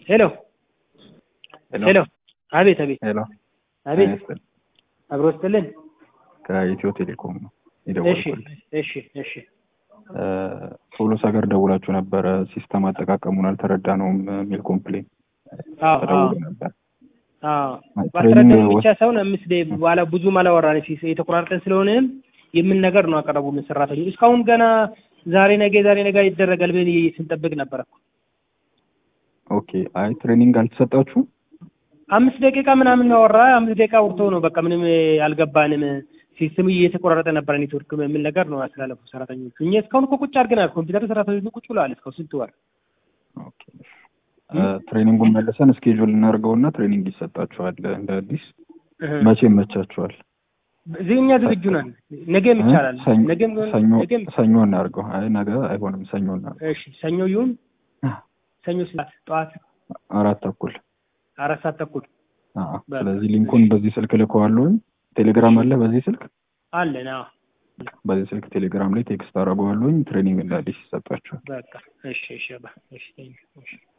ሄሎ ሄሎ አቤት አቤት ሄሎ አቤት ይስጥል አብሮ ስትልን ከኢትዮ ቴሌኮም ነው እሺ የደወልኩት። እሺ እሺ ሶሎስ ሀገር ደውላችሁ ነበረ ሲስተም አጠቃቀሙን አልተረዳነውም የሚል ኮምፕሌን አዎ አዎ ተደውሎ ነበር። አዎ ትሬኒንግ ማስረዳት ብቻ ወስ- ሳይሆን አምስት ደቂቃ በኋላ ብዙም አላወራን ሲ- የተቆራረጠን ስለሆነም የምን ነገር ነው አቀረቡልን ሰራተኞች እስካሁን ገና ዛሬ ነገ ዛሬ ነገ ይደረጋል ብለን ስንጠብቅ ነበረ እኮ። ኦኬ አይ ትሬኒንግ አልተሰጣችሁም? አምስት ደቂቃ ምናምን ያወራ አምስት ደቂቃ አውርቶ ነው በቃ ምንም አልገባንም ሲስተም እየተቆራረጠ ነበረ ኔትወርክ የሚል ነገር ነው ያስተላለፉ ሰራተኞቹ እኛ እስካሁን እኮ ቁጭ አድርገናል ኮምፒውተር ሰራተኞቹ ቁጭ ብለዋል እስካሁን ስንት ወር ኦኬ እ፣ ትሬኒንጉን መልሰን እስኬጁል እናድርገውና ትሬኒንግ ይሰጣችኋል እንደ አዲስ እህ። መቼ ይመቻችኋል? እዚህ እኛ ዝግጁ ነን ነገም እ? ይቻላል ሰኞ- ነገም ቢሆን- ሰኞ ነገም ሰኞ እናድርገው። አይ ነገ አይሆንም፣ ሰኞ እናድርገው። እሺ ሰኞ ይሁን ሰኞ ስላት ጠዋት አራት ተኩል አራት ሰዓት ተኩል አዎ። በቃ። ስለዚህ ሊንኩን በዚህ ስልክ ልከዋለሁኝ። ቴሌግራም አለ በዚህ ስልክ አለን አዎ በዚህ ስልክ ቴሌግራም ላይ ቴክስት አደርገዋለሁኝ። ትሬኒንግ እንደ አዲስ ይሰጣችኋል። በቃ እሺ እሺ በቃ እሺ thank you። እሺ